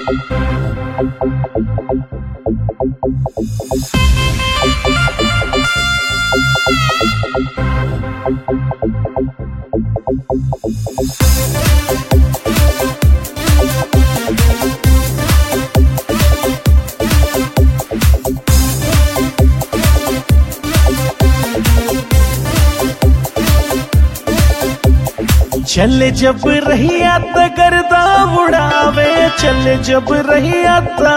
चले जब रहिया त गर्दा उड़ावे चले जब रहिया त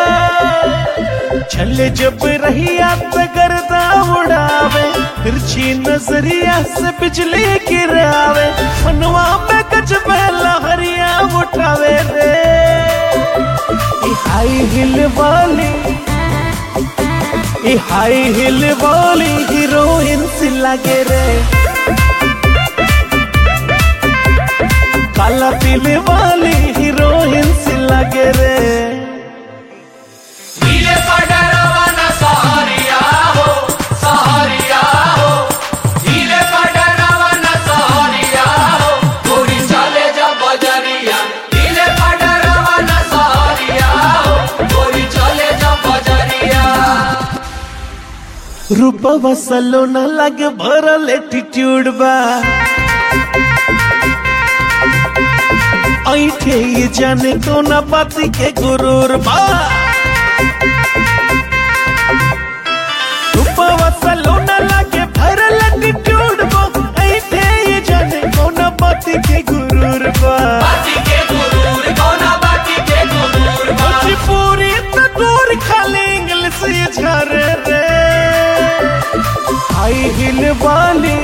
चले जब रहिया त गर्दा उड़ावे तिरछी नजरिया से बिजली गिरावे मनवा पे कच पहला हरिया उठावे रे ई हाई हिल वाली ई हाई हिल वाली हीरोइन सी लगे रे काला पीले वाली हीरोइन सी लगे रे नीले पडरवा न सहरिया हो सहरिया हो नीले पडरवा न सहरिया हो गोरी चले जब बजरिया नीले पडरवा न सहरिया हो गोरी चले जब बजरिया रूपवा सलोना लगे भरल एटीट्यूड बा ऐठे ये जाने कोना बाती के गुरूर बा रूपवा सलोना लगे भरल एटीट्यूड बा ऐठे ये जाने कोना बाती के गुरूर बा बाती के गुरूर कोना बाती के गुरूर बा पूरी त दूर खाली इंग्लिश ये झारे रे हाई हिल वाली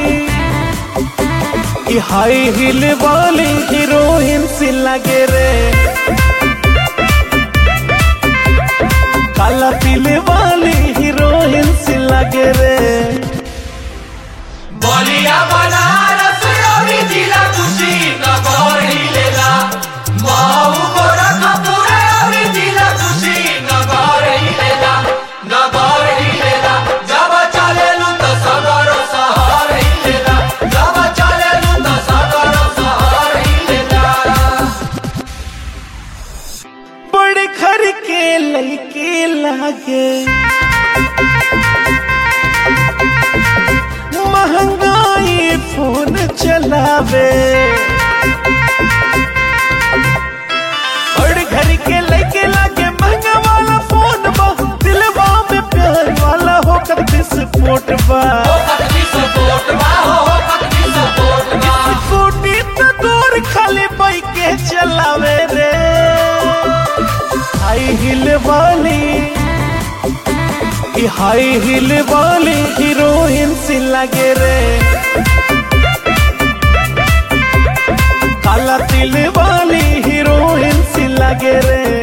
ये हाई हिल वाली हीरोइन सी लगे रे काला पीले वाली हीरोइन सी लगे रे बलिया बनारस और जिला खुशी नगर हिलेला माऊ गोरखपुर और जिला खुशी नगर हिलेला नगर हिलेला जब चलेलु त सगर शहर हिलेला जब चलेलु त सगर शहर हिलेला बड़े घर के लड़के लागे महंगाई फोन चलावे बड़े घर के लड़के लागे महंगा वाला फोन बा दिलवा में प्यार वाला होकर विस्फोट बा पत्नी सपोर्ट बा हो पत्नी सपोर्ट बा स्कूटी तो दूर खाली बाइक के चलावे रे हाई हिल वाली ये हाई हिल वाली हीरोइन सी लगे रे काला तिल वाली हीरोइन सी लगे रे